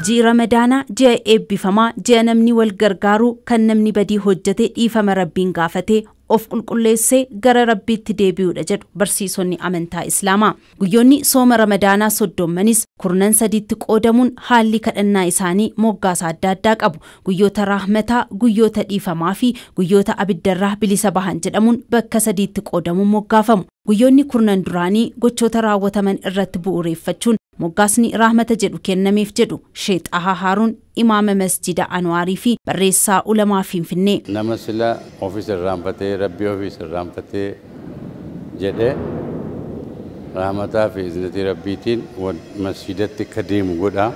ji'i ramadaanaa ji'a eebbifamaa ji'a namni wal gargaaru kan namni badii hojjete dhiifama rabbiin gaafatee of qulqulleessee gara rabbiitti deebi'uudha jedhu barsiisonni amantaa islaamaa guyyoonni sooma ramadaanaa soddommanis kurnan sadiitti qoodamuun haalli kadhannaa isaanii moggaasa adda addaa qabu guyyoota raahmataa guyyoota dhiifamaa fi guyyoota abiddarraa bilisa bahan jedhamuun bakka sadiitti qoodamuun moggaafamu guyyoonni kurnan duraanii gochoota raawwataman irratti bu'uureeffachuun moggaasni raahmata jedhu kennameef jedhu sheexahaa haaruun imaama masjida anwaarii fi barreessaa ulamaa finfinnee nama sila ofiis irraanfatee rabbii ofiis irraanfatee jedhe raahmataa fi izinatii rabbiitiin masjidatti akka deemu godha.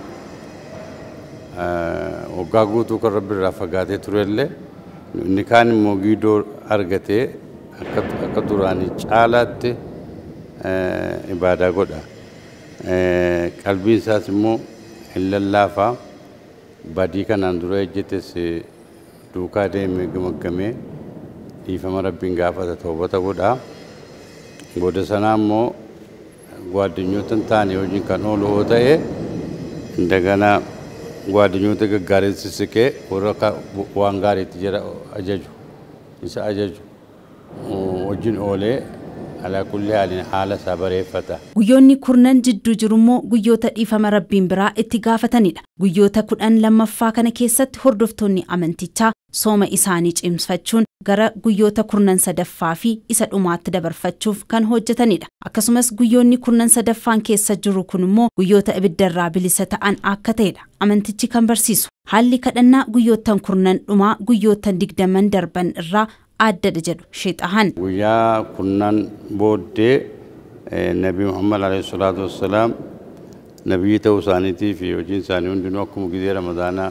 Waggaa guutuu kan rabbi irraa fagaatee turellee inni kaan immoo giidoo argatee akka duraanii caalaatti ibaadaa godha. Qalbiin isaas immoo hin lallaafaa. badii kanaan dura ejjetes duukaa deemee gamaggamee dhiifama rabbiin gaafata toobata godha. Booda sanaa immoo ጓደኞትን ታኔ hojiin kan oolu yoo ta'e እንደገና ጓደኞota gaggaarii sissiqee warra waan gaariitti jira ajaju isa ajaju wajjin oolee alaa kulli haalin haala isaa bareeffata. Guyyoonni kurnan jidduu jirummoo guyyoota dhiifama rabbiin biraa itti gaafatanidha. Guyyoota kudhan lammaffaa kana keessatti hordoftoonni amantichaa sooma isaanii cimsfachuun gara guyyoota kurnan sadaffaa fi isa dhumaatti dabarfachuuf kan hojjetanidha. Akkasumas guyyoonni kurnan sadaffaan keessa jiru kun immoo guyyoota ibiddarraa bilisa ta'an akka ta'edha. Amantichi kan barsiisu. Haalli kadhannaa guyyoottan kurnan dhumaa guyyoottan digdaman darban irraa addadha jedhu sheexahan. Guyyaa kurnan booddee Nabi Muhammad alayhi salaatu wassalaam nabiyyi ta'uu isaaniitii fi hojiin isaanii hundinuu akkuma gizee ramadaanaa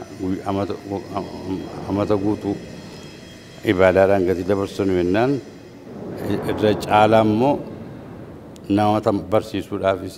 amata guutuu ibaadaadhaan gatii dabarsanu jennaan irra caalaa immoo namoota barsiisuudhaafis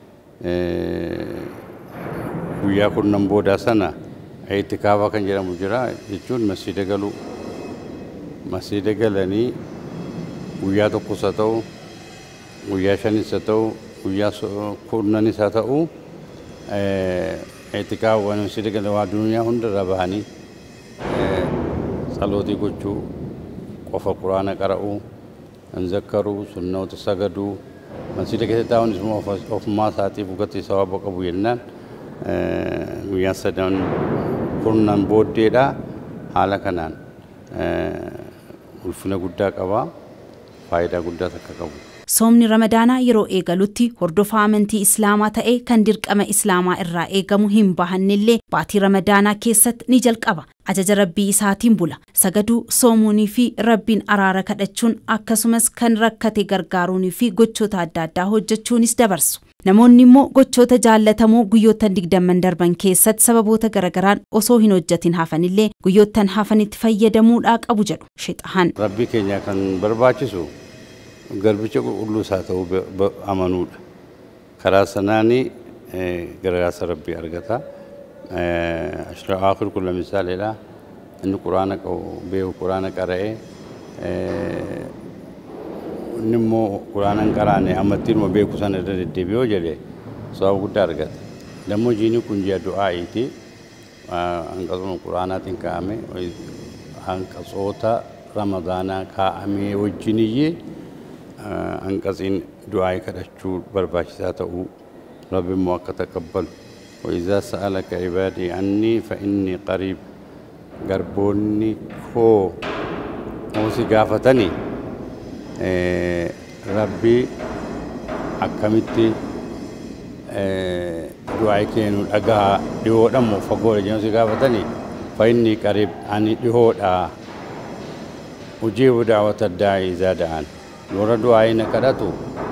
guyyaa kurnan boodaa sana itikaafaa kan jedhamu jira jechuun masjiida galuu masjiida galanii guyyaa tokkos haa ta'u guyyaa shanis haa ta'u guyyaa kurnanis haa ta'u itikaafawwan masjiida galan waa duniyaa hundarra bahanii salootii gochuu qofa quraana qara'uu hin zakkaruu sunnoota sagaduu masjiida keessa taa'uunis immoo ofumaa isaatiif gatii sawaba qabu jennaan guyyaa sadan kurnan booddeedha haala kanaan ulfina guddaa qaba faayidaa guddaas akka qabu. Soomni Ramadaanaa yeroo eegalutti hordofaa amantii Islaamaa ta'ee kan dirqama Islaamaa irraa eegamu hin bahannellee baatii Ramadaanaa keessatti ni jalqaba. Ajaja rabbii isaatiin bula. Sagaduu, soomuunii fi rabbiin araara kadhachuun akkasumas kan rakkate gargaaruunii fi gochoota adda addaa hojjechuunis dabarsu. Namoonni immoo gochoota jaallatamoo guyyoottan digdamman darban keessatti sababoota garagaraan osoo hin hojjetin hafanillee guyyoottan hafanitti fayyadamuudhaa qabu jedhu shexahan. Rabbii keenya kan barbaachisu garbicha qulqulluu isaa ta'uu amanuudha. Karaa sanaanii gargaarsa rabbii argata. Ashira akhir kulla misaaleedha. Inni quraana qabu beeku quraana qara'ee inni immoo quraana hin qaraane amattiinuma beeku sana irra deddeebi'oo jedhe sababa guddaa argata. Dammoo jiini kun ji'a du'aa'iiti. Hanqasuma quraanaatiin kaa'ame hanqasoota ramadaanaa kaa'amee wajjiniyyee hanqasiin du'aa'ii kadhachuu barbaachisaa ta'uu rabbi immoo akka taqabbalu. وإذا سألك عبادي عني فإني قريب قربوني كو موسي قافتني ربي akkamitti du'aa keenu dhagaa dhihoodhaan moo fagoodha jedhamsi gaafatanii fa'inni qariib ani dhihoodha ujiibu daawwata daa'ii isaa da'an warra du'aa na kadhatu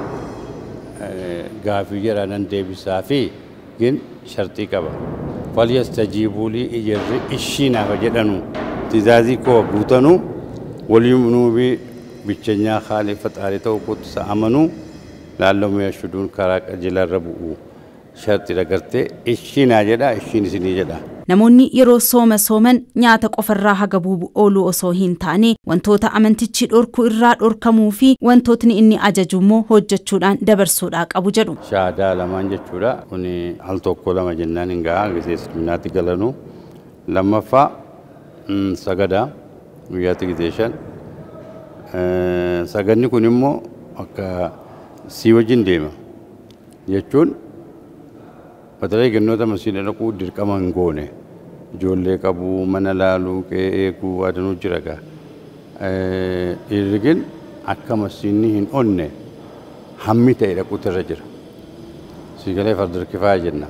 gaafii jedha nan deebisaa fi gin shartii qaba falyastajiibuu lii ijarri ishinaaf jedhanu tizaazii koo guutanu waliinuu fi bichenyaa haalee faxaarii ta'uu kootu isa amanuu laallamuu yashuduun karaa qajeelarra bu'u shartii dhagartee ishinaa jedha ishiin isinii jedha. namoonni yeroo sooma sooman nyaata qofarraa hagabuu ooluu osoo hin taane wantoota amantichi dhorku irraa dhorkamuu fi wantootni inni ajaju immoo hojjechuudhaan dabarsuudhaa qabu jedhu. Shaadaa lamaan jechuudha. Kun al tokko lama jennaan hin gahaa gisee islaminaatti galanuu. Lammaffaa sagadaa guyyaatti gisee shan. Saganni kun immoo akka sii wajjin deema jechuun batalee gannoota masiina dhaquu dirqama hin goone ijoollee qabuu mana laaluu qe'ee eeguu adanuu jira gaa dhiirri akka masiinni hin onne hammi ta'e dhaquutu irra jira siigalee fardarkifaa jenna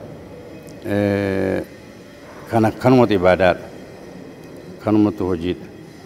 kan akkanumatti ibaadaadha kanumatti hojiidha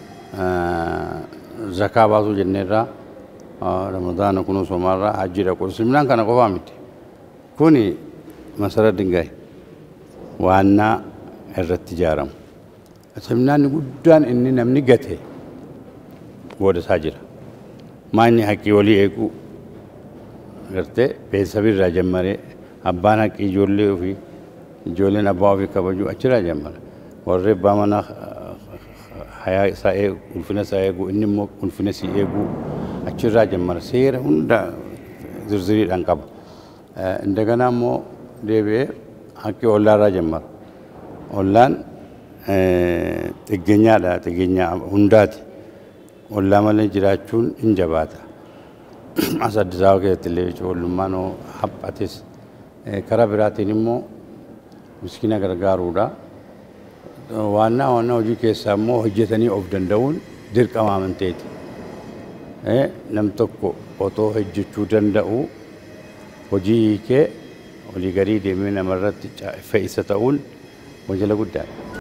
zakaa baasuu jenneerraa ramadaana kunuu somaarraa hajji dhaqu isliminaan kana qofaa miti kuni masara dingaay waannaa irratti ijaaramu isliminaanni guddaan inni namni gate booda isaa jira maanyi haqqii walii eeguu gartee beeksisa irraa jammaree abbaan haqqii ijoollee ofii ijoolleen abbaa ofii kabajuu achirraa jammara warri abbaa mana hayaa isaa eegu ulfina isaa eegu inni immoo ulfina isii eeguu achirraa jammara seera hunda zirziriidhaan qaba. እንደገና immoo deebi'ee haqqi ollaarraa jammara. Ollaan xiggeenyaadha xiggeenya hundaati. Ollaa malee jiraachuun hin jabaata. As Addis Ababa keessatti illee ijoollummaan haphates karaa biraatiin immoo miskiina gargaaruudha. Waannaa waannaa hojii keessaa immoo hojjetanii of danda'uun dirqama amanteeti. Nam tokko otoo hojjechuu danda'u hojii hiikee olii garii deemee namarratti fe'isa ta'uun wanjala guddaadha.